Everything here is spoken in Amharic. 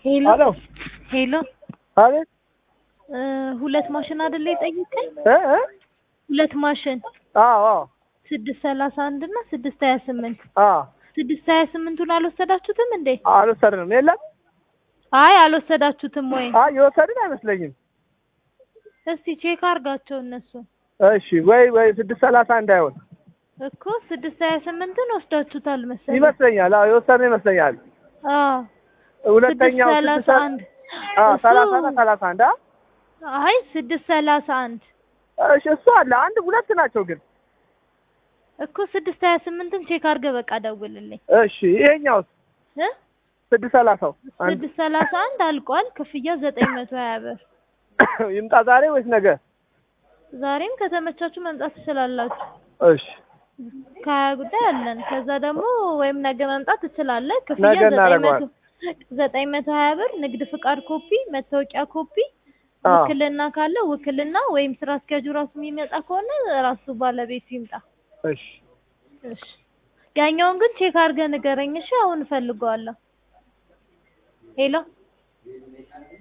ሄሎ አሎ ሄሎ አቤት እ ሁለት ማሽን አይደለ የጠየቀኝ? እ እ ሁለት ማሽን አዎ አዎ ስድስት ሰላሳ አንድ እና ስድስት ሀያ ስምንት አዎ ስድስት ሀያ ስምንቱን አልወሰዳችሁትም እንዴ? አልወሰድንም የለም አይ አልወሰዳችሁትም ወይ? አይ የወሰድን አይመስለኝም እስቲ ቼክ አርጋቸው እነሱ እሺ ወይ ወይ ስድስት ሰላሳ እንዳይሆን እኮ ስድስት ሀያ ስምንትን ወስዳችሁታል መሰለኝ። ይመስለኛል አዎ የወሰድን ይመስለኛል አዎ ሁለተኛው ስድስት ሰላሳ ስድስት አንድ አዎ እሱ- ሰላሳ እና ሰላሳ አንድ አ አይ ስድስት ሰላሳ አንድ እሺ እሱ አለ አንድ ሁለት ናቸው ግን እኮ ስድስት ሀያ ስምንትን ቼክ አርገህ በቃ ደውልልኝ እሺ ይሄኛውስ እ ስድስት ሰላሳው አንድ ስድስት ሰላሳ አንድ አልቋል። ክፍያ ዘጠኝ መቶ ሀያ ብር። ይምጣ ዛሬ ወይስ ነገ ዛሬም ከተመቻችሁ መምጣት ትችላላችሁ። እሺ ከሀያ ጉዳይ አለን። ከዛ ደግሞ ወይም ነገ መምጣት ትችላለህ። ክፍያ ነገ ዘጠኝ መቶ እናደርገዋለን። ዘጠኝ መቶ ሀያ ብር። ንግድ ፍቃድ ኮፒ፣ መታወቂያ ኮፒ፣ አዎ ውክልና ካለ ውክልና ወይም ስራ አስኪያጁ ራሱ የሚመጣ ከሆነ ራሱ ባለቤቱ ይምጣ። እሺ እሺ ያኛውን ግን ቼክ አድርገህ ንገረኝ። እሺ አሁን እፈልገዋለሁ። ሄሎ